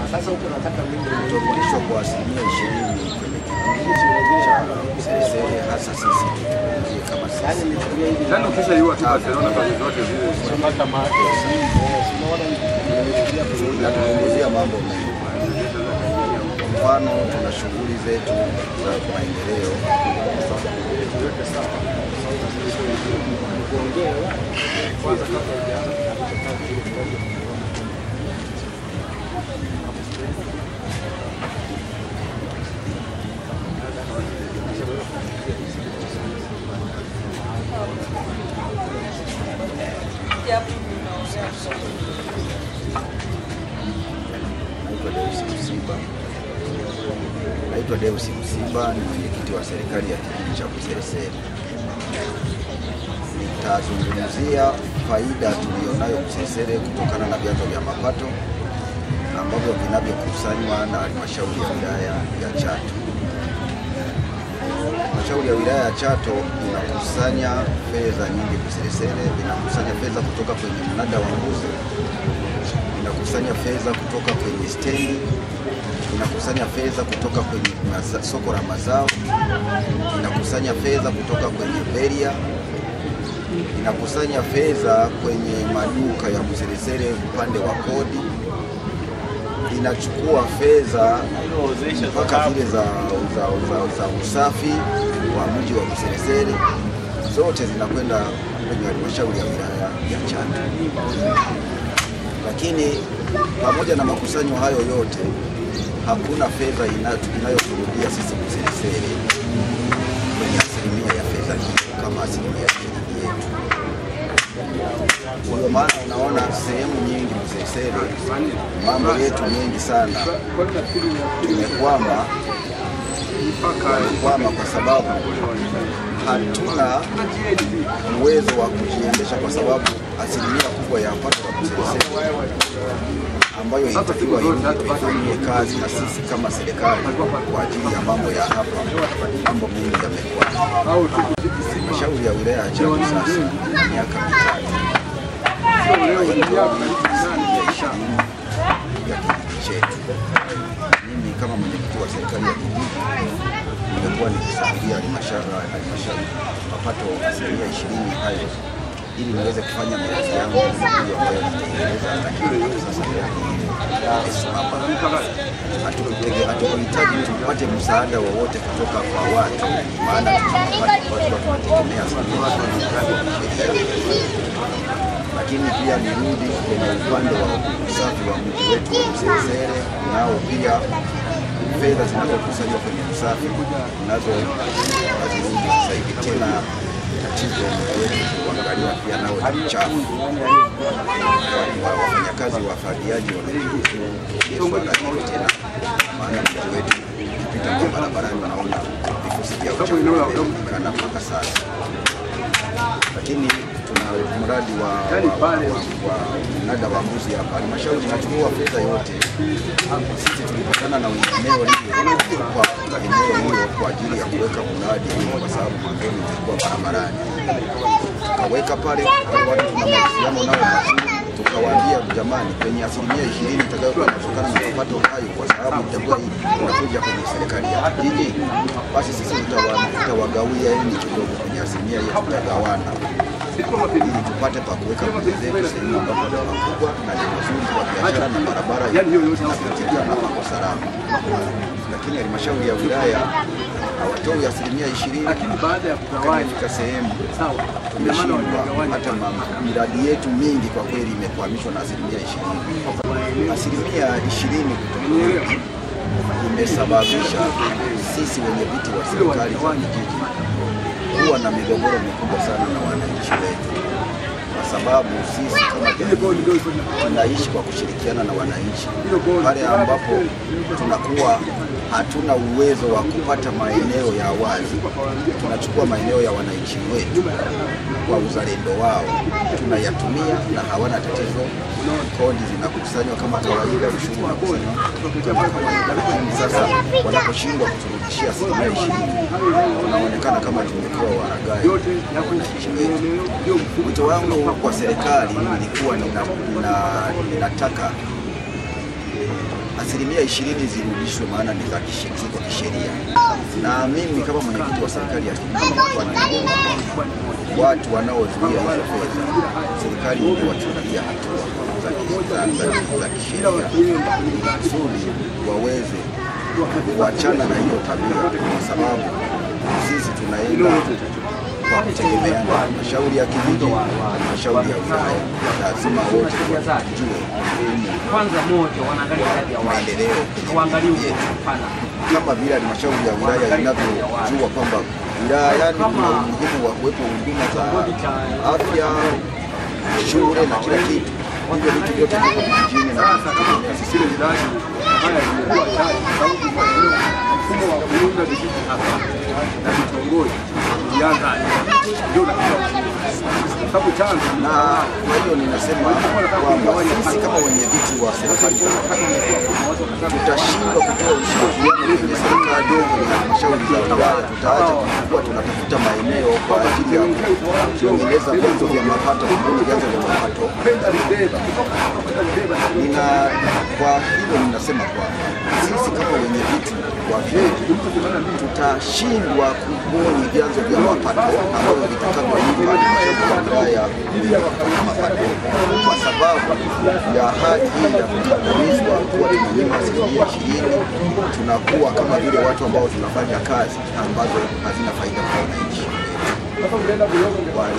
kutorudishwa kwa asilimia ishirini kwenye kipindi cha Mseresere, hasa sisi tutumikie kama sisi Yaani ukishaiua tu Barcelona kazi zote zile inatuzungumzia mambo mengi. Kwa mfano, tuna shughuli zetu za maendeleo naitwa Deus Msiba. Naitwa Deus Msiba, ni mwenyekiti wa serikali ya kijiji cha Buseresere. Nitazungumzia faida tuliyonayo Buseresere kutokana na vyanzo vya mapato ambavyo vinavyokusanywa na halmashauri ya wilaya ya Chato. Halmashauri ya wilaya ya Chato inakusanya fedha nyingi Buseresere, inakusanya fedha kutoka kwenye mnada wa mbuzi inakusanya fedha kutoka kwenye stendi, inakusanya fedha kutoka kwenye maza, soko la mazao, inakusanya fedha kutoka kwenye beria, inakusanya fedha kwenye maduka ya Buseresere upande wa kodi, inachukua fedha mpaka zile za, za, za, za usafi wa mji wa Buseresere, zote zinakwenda kwenye halmashauri ya wilaya ya Chato lakini pamoja na makusanyo hayo yote hakuna fedha ina- inayoturudia sisi Buseresere kwenye asilimia ya fedha hiyo kama asilimia ya shilingi yetu. Ndio maana unaona sehemu nyingi Buseresere mambo yetu mengi sana tumekwama, tumekwama kwa sababu hatuna uwezo wa kujiendesha kwa sababu asilimia kubwa ya pato la Buseresere ambayo inatakiwa irudi tuifanyie kazi na sisi kama serikali kwa ajili ya mambo ya hapa, mambo mengi yamekwama. Halmashauri ya wilaya ya Chato sasa ina miaka mitatu haijalipa asilimia ishirini ya kijiji chetu. Mimi kama mwenyekiti wa serikali ya kijiji nimekuwa nikisaidia halmashauri halmashauri mapato asilimia ishirini hayo ili niweze kufanya miradi yangu hiyo ambayo nitaendeleza, lakini mpaka sasa miradi hiyo imesimama. Hatutege- Hatukuhitaji tupate msaada wowote kutoka kwa watu, maana tunapata watu tunategemea asilimia ishirini lakini pia nirudi kwenye upande wa usafi wa mji wetu wa Buseresere, nao pia fedha zinazokusanywa kwenye usafi nazo hazirudi sasa hivi tena. Tatizo mji wetu kuangalia pia nao ni uchafu, kwani wa- wafanyakazi wa fagiaji wameshughulikia swala hilo tena, maana mji wetu ukipita kwa barabarani unaona vifusi vya uchafu vimeonekana mpaka sasa lakini tuna mradi wa, wa, wa, wa mnada wa mbuzi hapa. Halmashauri inachukua fedha yote. Sisi tulipatana na wengineo hivyo kwa eneo hilo kwa ajili ya kuweka mradi huo, kwa sababu mwanzoni ulikuwa barabarani, tukaweka pale wale watu tuna mahusiano nao mazuri, tukawaambia jamani, kwenye asilimia ishirini itakayokuwa inatokana na mapato hayo, kwa sababu itakuwa inakuja kwenye serikali ya kijiji, basi sisi tutawa- tutawagawia yani kidogo kwenye asilimia hiyo, tutagawana ili tupate pa kuweka mbuzi zetu sehemu ambapo ni pakubwa na ni pazuri kwa biashara na barabara inapitika na pako salama. Lakini halmashauri ya wilaya hawatoi asilimia ishirini, lakini baada ya kugawanya ikafika sehemu sawa, tumeshindwa hata ma- miradi yetu mingi kwa kweli imekwamishwa na asilimia ishirini. Asilimia ishirini kutoka imesababisha sisi wenye viti wa serikali za vijiji kuwa na migogoro mikubwa sana na wananchi wetu, kwa sababu sisi kama jamii tunaishi kwa kushirikiana na wananchi. Pale ambapo tunakuwa hatuna uwezo wa kupata maeneo ya wazi, tunachukua maeneo ya wananchi wetu kwa uzalendo wao, tunayatumia na hawana tatizo. Kodi zinakusanywa kama kawaida, ushuru unakusanywa kama kawaida, lakini sasa wanaposhindwa kuturudishia asilimia ishirini, tunaonekana kama tumekuwa waragai wananchi wetu. Wito wangu kwa serikali ilikuwa nina, nina, ninataka asilimia ishirini zirudishwe, maana ni za kishe- ziko kisheria. Na mimi kama mwenyekiti wa serikali ya kijiji nilikuwa ninaomba kwamba watu wanaozuia hizo fedha, serikali ingewachukulia hatua za ki- za- za- za kisheria ili kusudi waweze kuachana na hiyo tabia, kwa sababu sisi tunaenda kwa kutegemea halmashauri ya kijiji, halmashauri ya wilaya, lazima wote tujue umuhimu kwanza moja wanaangalia idadi ya watu, maendeleo waangalie yetu upana kama vile halmashauri ya wilaya inavyojua kwamba wilayani kuna umuhimu wa kuwepo huduma za afya, shule na kila kitu. Hivyo vitu vyote viko vijijini na vinategemea sisi. Zile miradi haya zimekuwa chache kwa sababu maeneo mfumo wa kuunda vijiji hapa na vitongoji ulianza ndio unakuwa kwa sababu chanzo Na kwa hiyo ninasema kwamba sisi kama wenye viti wa serikali za mitaa tutashindwa kutoa ushirikiano kwenye serikali kwenye halmashauri za wilaya, tutaacha kuwa tunatafuta maeneo kwa ajili ya kutengeneza vyanzo vya mapato, kubuni vyanzo vya mapato kwenda Rubeba kutoka hapa kwenda Rubeba nina kwa hilo ninasema kwamba sisi kama wenye viti wa vijiji tutashindwa kubuni vyanzo vya mapato ambavyo vitakavyoipa halmashauri ya wilaya kupata mapato kwa sababu ya hali hii ya kukandamizwa kuwa tunanyima asilimia ishirini, tunakuwa kama vile watu ambao tunafanya kazi ambazo hazina faida kwa wananchi. Kwa